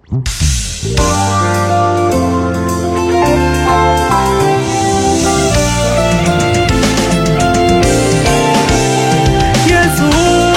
Yesu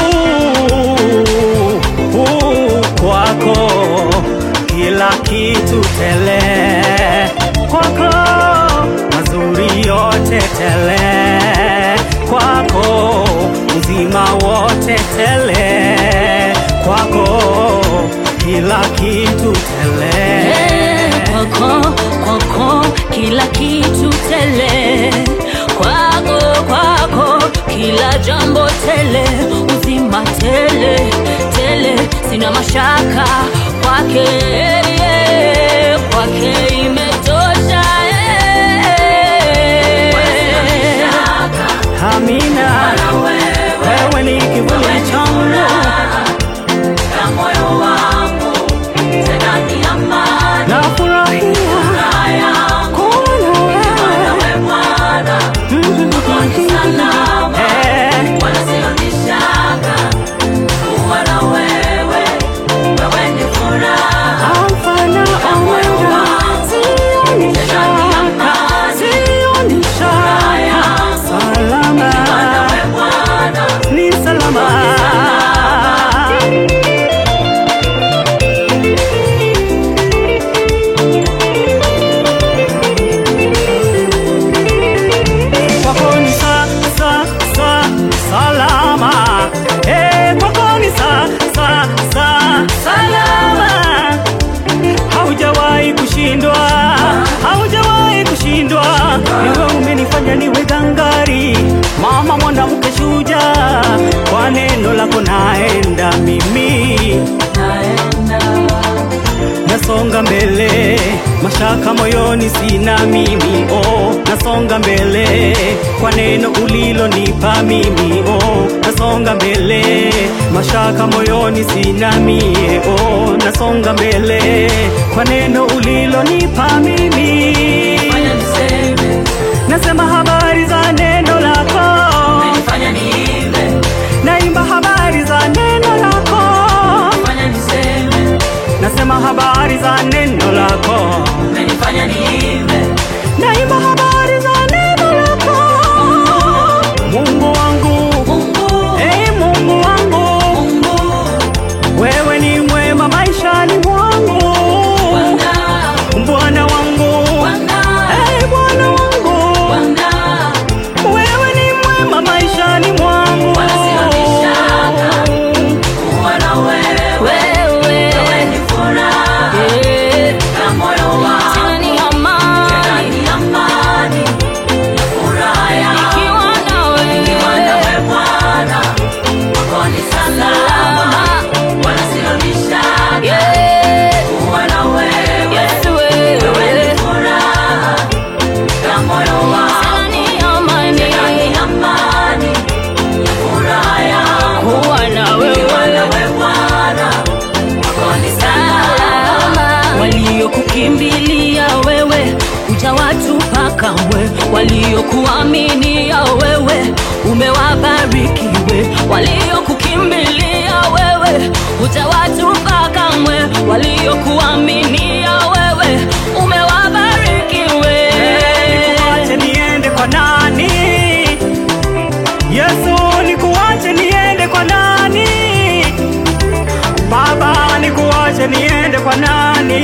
uh, kwako kila kitu tele, kwako mazuri yote tele, kwako uzima wote tele, kwako kila kitu tele. kwako kwako kila kitu tele kwako kwako kila jambo tele uzima tele tele sina mashaka kwake kwake imetosha Amina, wewe ni kivuli changu nafurahia kuona wewe Eh, Alfa na Omega, sioni shaka, sioni shaka, salama, ni salama. Kwako ni sa, sa, sa, salama. Eh, kwako ni sa, sa, sa, salama haujawahi kushindwa, haujawahi kushindwa. Wewe umenifanya niwe gangari, mama mwanamke shujaa, kwa neno lako naenda mimi nasonga mbele, mashaka moyoni sina mimi oh, nasonga mbele kwa neno ulilonipa mimi oh, nasonga mbele, mashaka moyoni sina mie oh, nasonga mbele kwa neno ulilonipa mimi, nasema habari za neno lako, naimba habari za neno lako, nasema habari za neno lako naimba habari za neno lako Mungu wangu hey, Mungu wangu wewe ni mwema maishani mwangu Bwana wangu hey, Bwana wangu wewe ni mwema maishani mwangu waliokukimbilia wewe hujawatupa kamwe, waliokuaminia wewe umewabariki we, waliokukimbilia wewe hujawatupa kamwe, waliokuaminia wewe umewabariki we. Nikuache niende kwa nani? Yesu, nikuache niende kwa nani? Baba, nikuache niende kwa nani?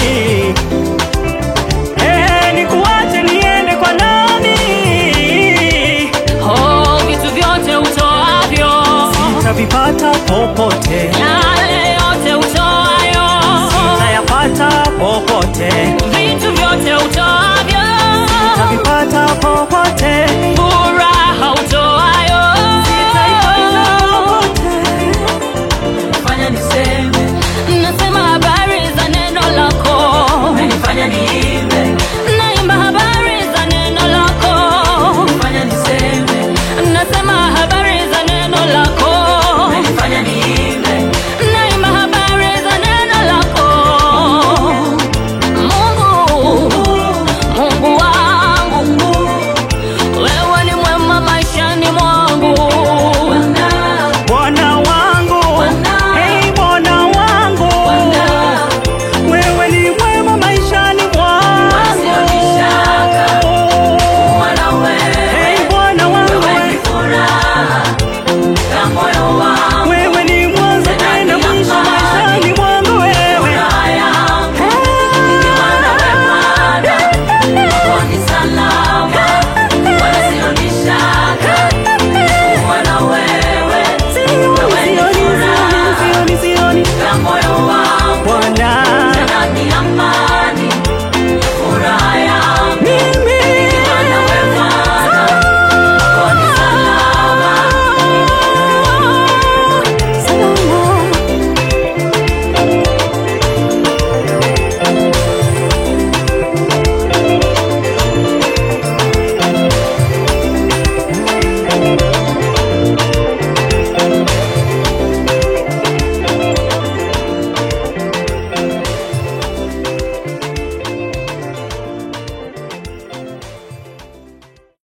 Eh, nikuache niende kwa nani? Oh, vitu vyote utoavyo, Sitavipata popote, yale yote utoayo, sitayapata popote.